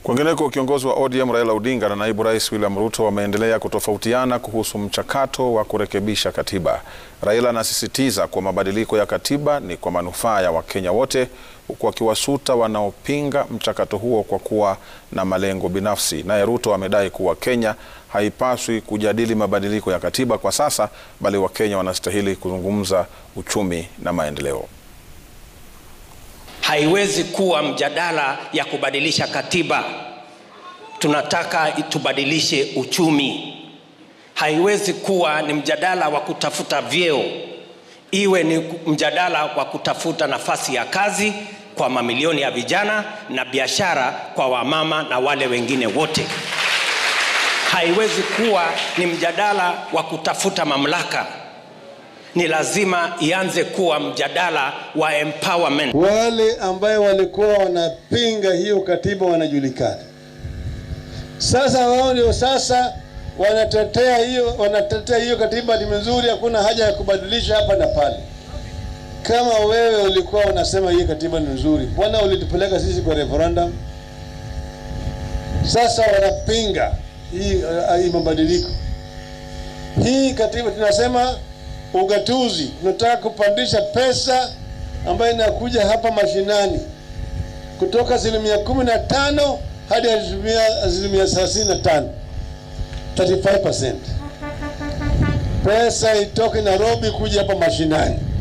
Kwingineko, kiongozi wa ODM Raila Odinga na naibu rais William Ruto wameendelea kutofautiana kuhusu mchakato wa kurekebisha katiba. Raila anasisitiza kuwa mabadiliko ya katiba ni kwa manufaa ya Wakenya wote, huku akiwasuta wanaopinga mchakato huo kwa kuwa na malengo binafsi. Naye Ruto amedai kuwa Kenya haipaswi kujadili mabadiliko ya katiba kwa sasa, bali Wakenya wanastahili kuzungumza uchumi na maendeleo. Haiwezi kuwa mjadala ya kubadilisha katiba. Tunataka tubadilishe uchumi. Haiwezi kuwa ni mjadala wa kutafuta vyeo, iwe ni mjadala wa kutafuta nafasi ya kazi kwa mamilioni ya vijana na biashara kwa wamama na wale wengine wote. Haiwezi kuwa ni mjadala wa kutafuta mamlaka ni lazima ianze kuwa mjadala wa empowerment. Wale ambaye walikuwa wanapinga hiyo katiba wanajulikana sasa, wao ndio sasa wanatetea hiyo, wanatetea hiyo katiba ni mzuri, hakuna haja ya kubadilisha hapa na pale. Kama wewe ulikuwa unasema hii katiba ni nzuri, mbona ulitupeleka sisi kwa referendum? Sasa wanapinga hii, hii mabadiliko. Hii katiba tunasema ugatuzi, tunataka kupandisha pesa ambayo inakuja hapa mashinani kutoka asilimia kumi na tano hadi asilimia thelathini na tano 35%. Pesa itoke Nairobi kuja hapa mashinani.